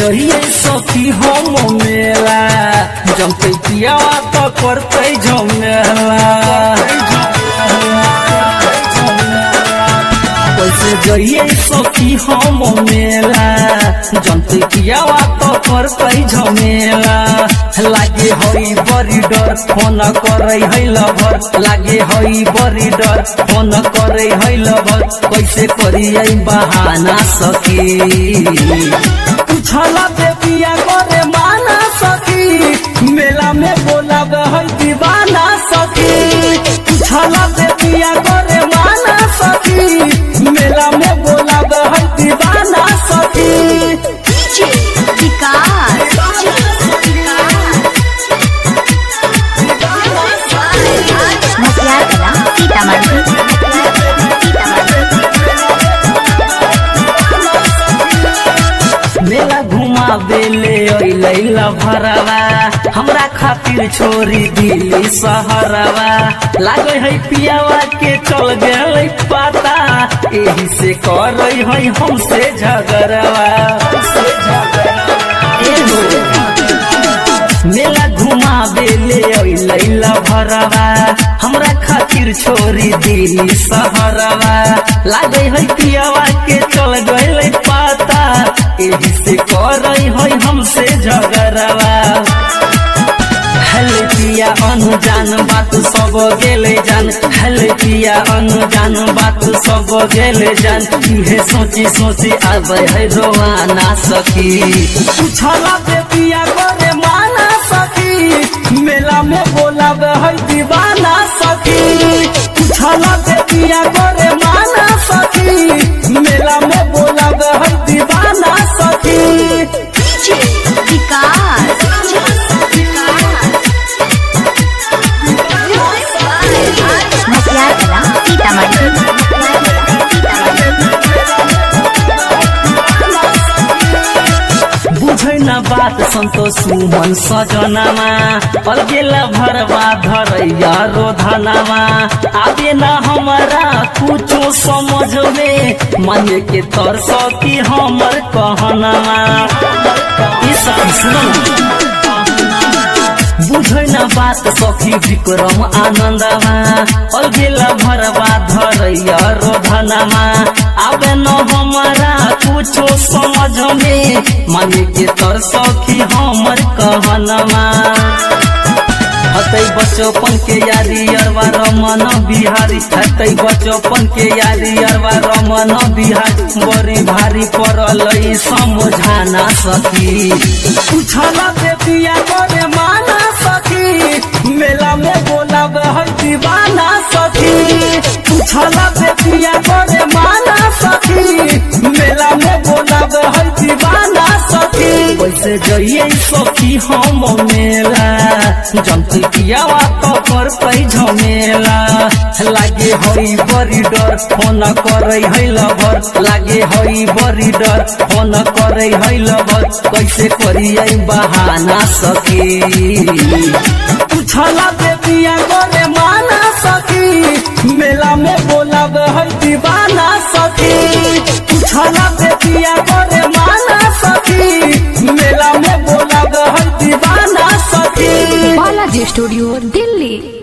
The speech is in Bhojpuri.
जइए सखी हम मेला जमते पियावा तो करते झमेला कैसे जइए सखी हम मेला जमते पियावा तो करते झमेला लागे हई बड़ी डर फोन करे है लभर लागे हई बड़ी डर फोन करे है लभर कैसे करिए बहाना सखी पूछला बेबिया करे माना सखी मेला में बोला है दीवाना सखी पूछला बेबिया करे माना सखी मेला में बोला है दीवाना सखी विकास मसियार कला सीतामढ़ी मेला घुमा बेले लैला भरवा हमरा खातिर छोरी दिल्ली सहरवा लागे है पियावा के चल गए पता एही से कर है हमसे झगड़वा एहो। मेला घुमा बेले लैला भरवा हमरा खातिर छोरी दिल्ली सहरवा लागे है पियावा के चल गए पता एही से कर है हमसे झगड़वा हेले पिया अनुजान बात सब गेले जान हेले पिया अनुजान बात सब गेले जान तुहे सोची सोची आबे है रोवाना सखी पूछला पे पिया करे माना सखी मेला में बोलाबे है दीवाना सखी पूछला पे पिया करे माना सखी मेला में बोलाबे है दीवाना सखी विकास मसियार कला सीतामढ़ी बुझै न बात सन्तोष सुमन सजनामा अलगेला भरवा धरैया रोधनामा आबे न हमारा कुछो समझ में मन के तरस की हमर कहनामा ई सब सुन बुझै न बात सखी विक्रम आनन्दमा अलगेला भरवा धरैया रोधनामा आबे न हमारा कुछो समझ में माने के तर सखी हमर कहनमा हतै बचपन के यारी अरवा रमन बिहारी हतै बचपन के यारी अरवा रमन बिहारी बड़ी भारी पड़ल ई समझाना सखी पूछला बेटिया करे माना सखी मेला में बोला है दीवाना सखी पूछला बेटिया करे माना सखी मेला में बोला है दीवाना सखी कैसे जइए सखी हम मेला जमती पियावा तो कर पै झमेला लागे हई बड़ी डर फोन करे है लभर लागे हई बड़ी डर फोन करे है लभर कैसे करिए बहाना सखी पूछला बेबिया करे माना सखी मेला में बोला है दीवाना सखी पूछला बेबिया करे माना सखी मेला में बोला है दीवाना सखी बालाजी स्टूडियो